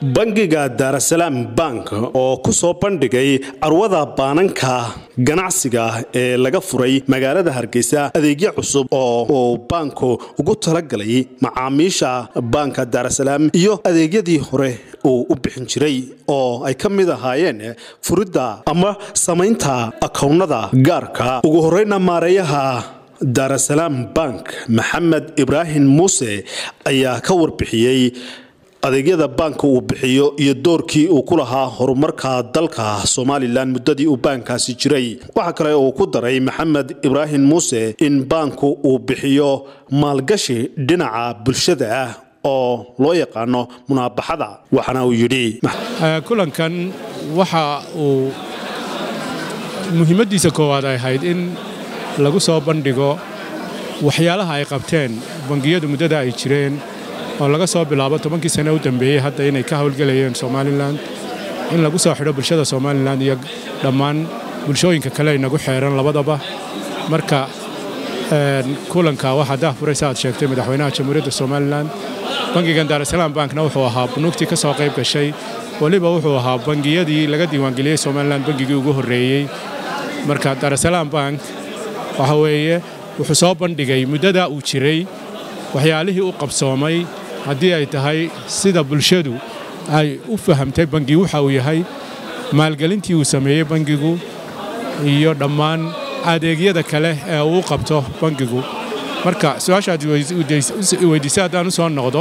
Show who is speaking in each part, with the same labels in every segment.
Speaker 1: bangiga daarasalaam bank oo ku soo bandhigay carwada baananka ganacsiga ee laga furay magaalada hargeysa adeegyo cusub oo uu baanku ugu talagalay macaamiisha baanka daarasalaam iyo adeegyadii hore uu u bixin jiray oo ay ka mid ahaayeen furidda ama samaynta akownada gaarka ugu horeyna maareeyaha daarasalaam bank maxamed ibraahim muuse ayaa ka warbixiyey adeegyada baanka uu bixiyo iyo doorkii uu ku lahaa horumarka dalka somalilan muddadii uu baankaasi jiray waxaa kale uu ku daray maxamed ibraahim muuse in baanku uu bixiyo maalgashi dhinaca bulshada ah oo loo yaqaano munaabaxada waxaana uu yidhi
Speaker 2: kulankan waxa uu muhiimaddiisa koowaad ay ahayd in lagu soo bandhigo waxyaalaha ay qabteen bangiyadu muddada ay jireen oo laga soo bilaabo tobankii sane u dambeeyey hadda inay ka howlgelayeen somalilan in lagu soo xidho bulshada somalilan iyo dhammaan bulshooyinka kale inagu xeeran labadaba marka kulanka waxaa daahfuraysa aad sheegtay madaxweynaha jamhuuriyadda somalilan bangigan daarasalaam bankna wuxuu ahaa bunuugtii ka soo qayb gashay weliba wuxuu ahaa bangiyadii laga diiwaangeliyey somalilan bangigii ugu horreeyey marka daarasalaam bank waxa weeye wuxuu soo bandhigay muddadaa uu jiray waxyaalihii u qabsoomay haddii ay tahay sida bulshadu ay u fahamtay bangi waxa uu yahay maalgelintii uu sameeyey bangigu iyo dhammaan adeegyada kale ee uu qabto bangigu marka su-aashaad weydiisay haddaan u soo noqdo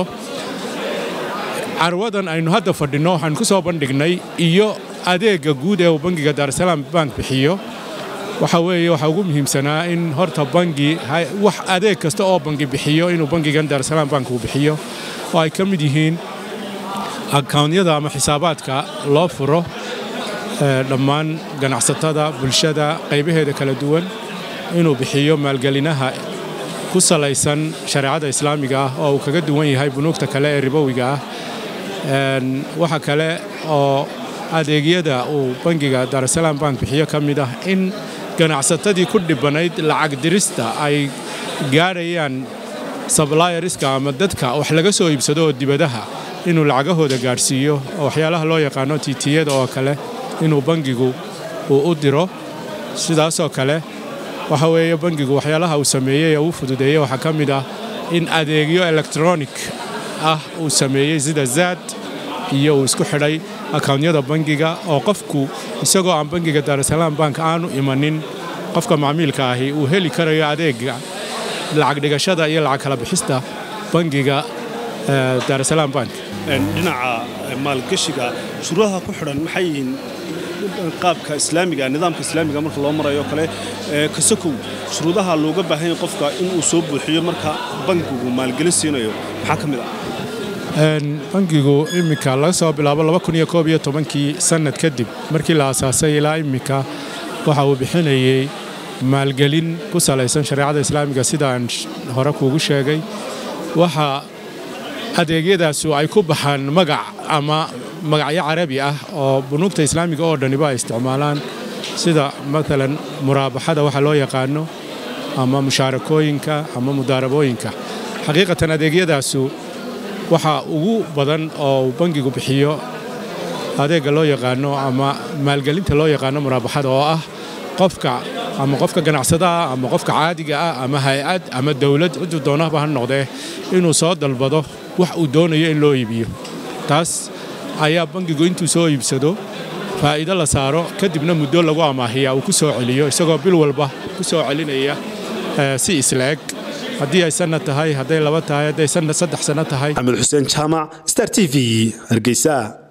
Speaker 2: carwadan aynu hadda fadhinno waxaanu ku soo bandhignay iyo adeegga guud ee uu bangiga daarasalaam bank bixiyo waxa weeye waxaa ugu muhiimsanaa in horta bangi wax adeeg kasta oo bangi bixiyo inuu bangigan daarasalaam bank uu bixiyo oo ay ka mid yihiin akawnyada ama xisaabaadka loo furo dhammaan ganacsatada bulshada qaybaheeda kala duwan inuu bixiyo maalgelinaha ku salaysan shareecada islaamiga ah oo uu kaga duwan yahay bunuugta kale ee ribowiga ah waxa kale oo adeegyada uu bangiga daarasalaam bank bixiyo ka mid ah in ganacsatadii ku dhibanayd lacag dirista ay gaadhayaan sablayariska ama dadka wax laga soo iibsado oo dibadaha inuu lacagahooda gaadhsiiyo oo waxyaalaha loo yaqaano tiitiyada oo kale inuu bangigu uu u diro sidaasoo kale waxa weeye bangigu waxyaalaha uu sameeyey ee uu fududeeyey waxaa ka mid ah in adeegyo elektronik ah uu sameeyey sida zaad iyo uu isku xidhay akawnyada bangiga oo qofku isagoo aan bangiga daarasalaam bank aanu imanin qofka macmiilka ahi uu heli karayo adeega lacag dhigashada iyo lacag kala bixista bangiga daarasalaam bank
Speaker 1: dhinaca maalgashiga shuruudaha ku xidhan maxay yihiin qaabka islaamiga nidaamka islaamiga marka loo marayo kale kasakow shuruudaha looga baahan yahay qofka inuu soo buuxiyo marka bangigu maalgelin siinayo maxaa ka mid ah
Speaker 2: bangigu iminka laga soo bilaabo kii sannad kadib markii la asaasay ilaa iminka waxa uu bixinayey maalgelin ku salaysan shareecada islaamiga sida aan hore kuugu sheegay waxa adeegyadaasu ay ku baxaan magac ama magacyo carabi ah oo bunuugta islaamiga oo dhaniba ay isticmaalaan sida maalan muraabaxada waxa loo yaqaano ama mushaarakooyinka ama mudaarabooyinka xaqiiqatan adeegyadaasu waxa ugu badan oo bangigu bixiyo adeegga loo yaqaano ama maalgelinta loo yaqaano muraabaxada oo ah qofka ama qofka ganacsadaah ama qofka caadiga ah ama hay-ad ama dowlad ciduu doonaba ha noqdee inuu soo dalbado wax uu doonayo in loo iibiyo taas ayaa bangigu intuu soo iibsado faa'iido la saaro kadibna muddo lagu amaahiya uu ku soo celiyo isagoo bil walba ku soo celinaya si isla-eg haddii ay sanad tahay hadday laba tahay hadday saddex sanno tahay
Speaker 1: axmed xuseen jaamac star t v hargeysa